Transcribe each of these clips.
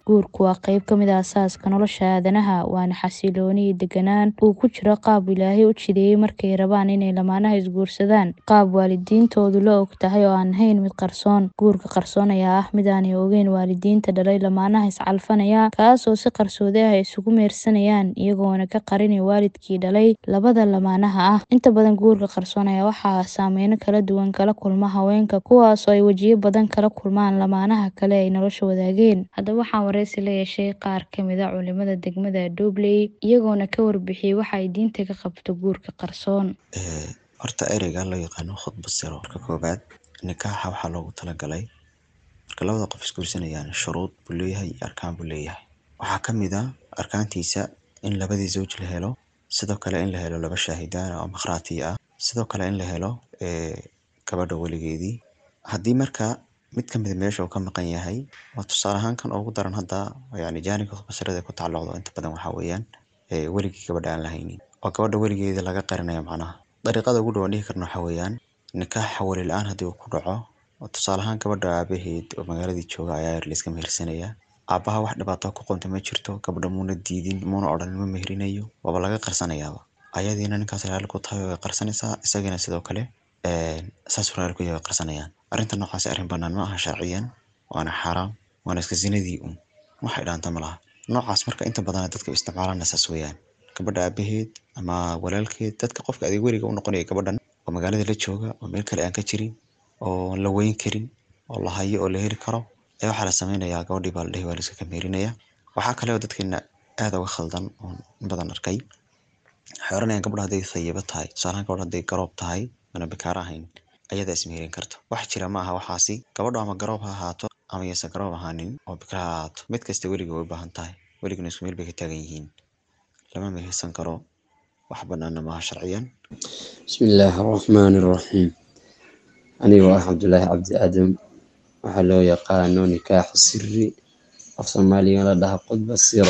Guurku waa qayb ka mid ah aasaaska nolosha aadanaha, waana xasillooni iyo deganaan uu ku jiro qaab Ilaahay u jideeyay markay rabaan inay lamaanaha isguursadaan. Qaab waalidiintoodu la og tahay oo aan ahayn mid qarsoon. Guurka qarsoon ayaa ah mid aanay ogeyn waalidiinta dhalay lamaanaha is-calfanaya, kaasoo si qarsoodi ah isugu meersanayaan iyagoona ka qarin waalidkii dhalay labada lamaanaha ah. Inta badan guurka qarsoon ayaa waxaa saameyno kala duwan kala kulma haweenka, kuwaas oo ay wajiyo badan kala kulmaan lamaanaha kale ay nolosha wadaageen. Haddaba waxaan wareysi la yeeshay qaar ka mid ah culimada degmada Dowley, iyagoona ka warbixiyay waxa ay diinta ka qabto guurka qarsoon. Horta ereyga loo yaqaano khudbad siro marka koobaad nikaaxa waxaa loogu talagalay marka labada qof isguursanayaan shuruud buu leeyahay iyo arkaan buu leeyahay. Waxaa ka mid ah arkaantiisa in labadii zawj la helo, sidoo kale in la helo laba shaahidaan oo makhraati ah, sidoo kale in la helo gabadha weligeedii. Haddii marka mid ka mid ah meesha uu ka maqan yahay, waa tusaale ahaan kan ugu daran hadda yacni jaanibka khudbad sirada ku tacalluqdo inta badan waxaa weeyaan weligii gabadha aan la haynin oo gabadha weligeeda laga qarinayo macnaha. Dariiqada ugu dhow aan dhihi karno waxaa weeyaan nikaaxa wali la'aan haddii uu ku dhaco oo tusaale ahaan gabadha aabaheed oo magaaladii jooga ayaa yar la iska mehersanaya. Aabaha wax dhibaato ku qabto ma jirto, gabadha muuna diidin, muuna odhanin ma meherinayo, waaba laga qarsanayaaba. Ayadiina ninkaas raali ku tahay way qarsanaysaa, isagana sidoo kale saas uu raali ku yahay way qarsanayaan. Arrinta noocaas arrin bannaan ma aha sharciyan, waana xaaraam, waana iska zinadii un. Wax ay dhaanta ma laha. Noocaas marka inta badan dadka isticmaalana saas weeyaan. Gabadha aabaheed ama walaalkeed dadka qofka adeeg weliga u noqonaya gabadhan oo magaalada la jooga oo meel kale aan ka jirin oo la weyn karin oo la hayo oo la heli karo ayaa waxaa la sameynayaa gabadhii baa la dhihi waa la iska meherinayaa. Waxaa kale oo dadkeena aad uga khaldan oon in badan arkay waxay oranayaan gabadha hadday thayiba tahay tusaale ahaan gabadha hadday garoob tahay mana bikaara ahayn ayadaa ismeherin karto. Wax jira ma aha waxaasi gabadhu ama garoob ha ahaato ama aysan garoob ahaanin oo bikra ha ahaato mid kasta weliga way u baahan tahay. Weligana isku meel bay ka taagan yihiin. Lama mehersan karo wax bannaanna ma aha sharciyan. Bismillaahi Raxmaani Raxiim. Anigoo ah Cabdulaahi Cabdi Aadam waxaa loo yaqaano nikaaxu sirri af Soomaaliga la dhaha khudbad siro.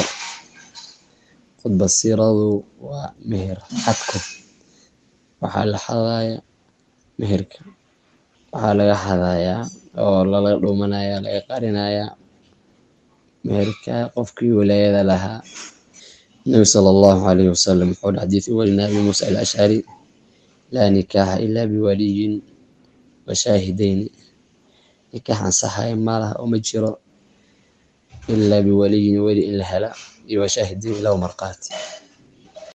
Khudbad siradu waa meher xadko. Waxaa la xadayaa meherka. Waxaa laga xadayaa oo lala dhuumanayaa laga qarinayaa meherka qofkii wilaayada lahaa. Nabi sallallahu alayhi wasallam wuxuu dhahay xadiis uu warinaya Abi Muusa al-Ashcari laa nikaaxa ilaa biwaliyin wa shaahidayni. Nikaax ansaxaya ma laha oo ma jiro ilaa biwaliyin weli in la hela iyo wa shaahidayn laba markhaati.